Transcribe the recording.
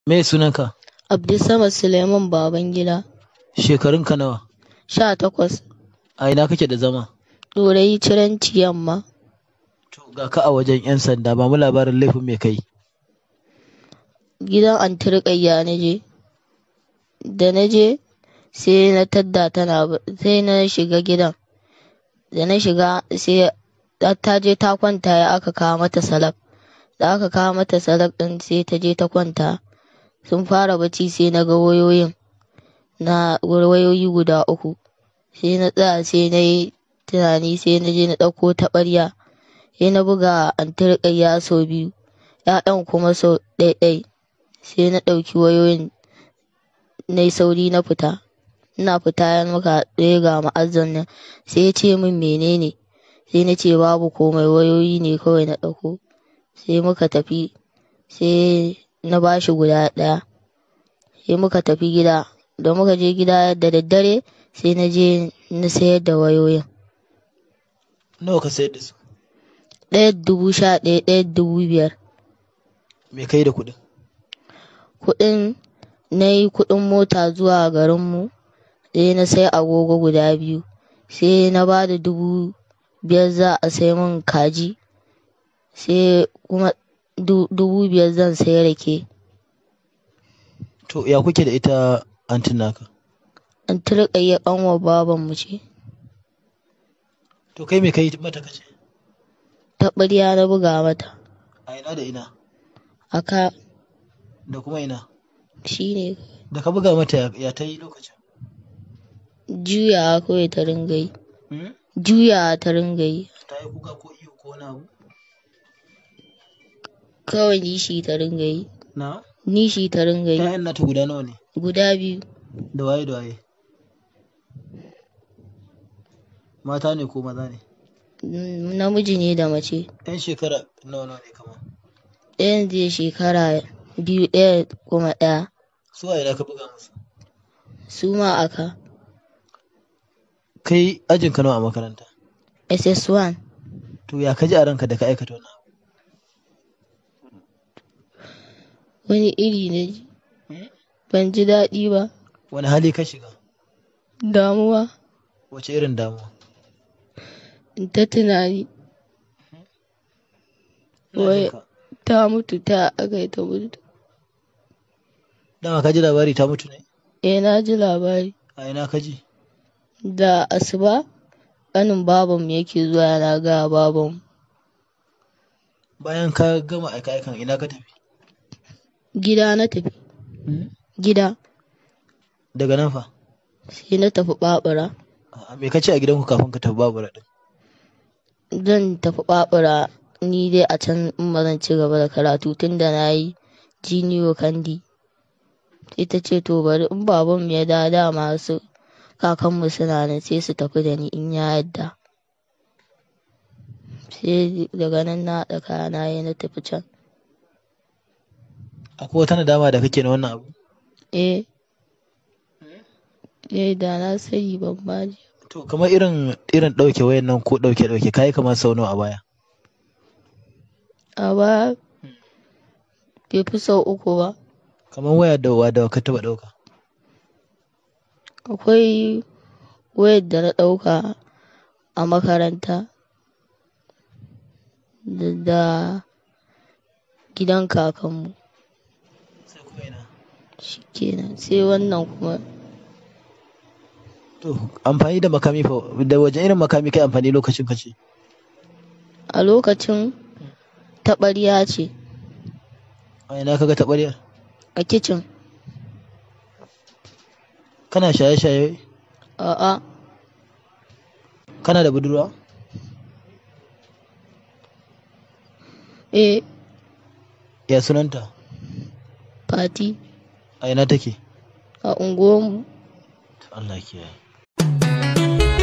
Me sunanka? Abdulsamad Suleiman Babangida. Shekarunka nawa? Sha takwas. A ina kake da zama? Ɗorayi Ciranci Yamma. To ga ka a wajen 'yan sanda ba mu labarin laifin me kai. Gidan Anti Ruƙayya na je. Da na je sai na tadda tana sai na shiga gidan. Da na shiga sai ta je ta kwanta ya aka kawo mata salak. Da aka kawo mata salak ɗin sai ta je ta kwanta. Sun fara bacci sai na ga wayoyin. Na wayoyi guda uku. Sai na tsaya sai na yi tunani sai na je na ɗauko taɓarya. Sai na buga Anti Ruƙayya sau biyu. ‘Ya'yan kuma sau ɗai-ɗai. Sai na ɗauki wayoyin na yi sauri na fita. Ina fita ya muka ɗaya ga ma'azzam nan sai ya ce min menene. Sai na ce babu komai wayoyi ne kawai na ɗauko. Sai muka tafi sai na ba shi guda ɗaya. Sai muka tafi gida. Da muka je gida da daddare sai na je na sayar da wayoyin. Nawa ka sayar da su? Ɗaya dubu sha ɗaya ɗaya dubu biyar. Me kai da kuɗin? Kuɗin na yi kuɗin mota zuwa garinmu. Sai na sai agogo guda biyu. Sai na ba da dubu biyar za a sai min kaji. Sai kuma dubu biyar zan sai rake. To ya kuke da ita antin naka? Anti Ruƙayya ƙanwar babanmu ce. To kai me kai mata kace? Taɓarya na buga mata. A ina da ina? A ka Da kuma ina? shi ne Da ka buga mata ya, ya ta yi lokacin? juyawa kawai ta ringa yi. Hmm? Juyawa ta ringa yi. Ta yi kuka ko iyo ko wani abu? Kawai nishi ta ringa yi. Na? Nishi ta ringa yi. ‘Ya'yan nata guda nawa ne? Guda biyu. Da waye da waye? Mata ne ko maza ne? Mm, Namiji ne da mace. ‘Yan shekara nawa nawa ne kama? Ɗayan zai shekara biyu ɗaya kuma ɗaya. Su a ina ka buga musu? Su ma aka. Kai ajin ka nawa a makaranta? SS1. To ya ka ji a ranka da ka aikata wannan abu? Wani iri na ji. Ban ji daɗi ba. Wani hali ka shiga? Damuwa. Wace irin damuwa? In ta tunani. Ina Wai jin ka. ta mutu ta aka yi ta mutu. Dama ka ji labari ta mutu ne? Eh na ji labari. A ina ka ji? Da asuba ƙanin babanmu yake zuwa yana gaya babanmu. Bayan ka gama aika-aikan ina ka tafi? Gida na tafi. Gida. Daga nan fa? Sai na tafi ɓaɓura. A'a, Me ka ce a gidanku kafin ka tafi babura ɗin? Zan tafi ɓaɓura ni dai a can in ba zan ci gaba da karatu tun da na yi jiniyo kandi. Sai ta ce to bari in babanmu ya dawo dama su kakanmu suna nan sai su tafi da ni in ya yadda. Sai daga nan na haɗa kayana ya na tafi can. Akwai wata nadama da kake na wannan abu? Eh. Eh da na sani ban ma ji. To kamar irin irin ɗauke wayan nan ko ɗauke ɗauke kayi kamar sau nawa a baya? A baya bai fi sau uku ba. Kamar waya da wa da ka taɓa ɗauka? Akwai wayar da na ɗauka a makaranta da, da gidan kakanmu. Sai kuma ina? Shikenan sai wannan kuma To amfani da makami fa da waje irin makami kai amfani lokacin ka ce? a lokacin taɓarya ce A ina ka ga taɓaryar? a kicin. Kana shaye-shaye? A'a Kana da budurwa? eh Ya sunanta? fati A ina take? a unguwarmu. Allah kiyaye.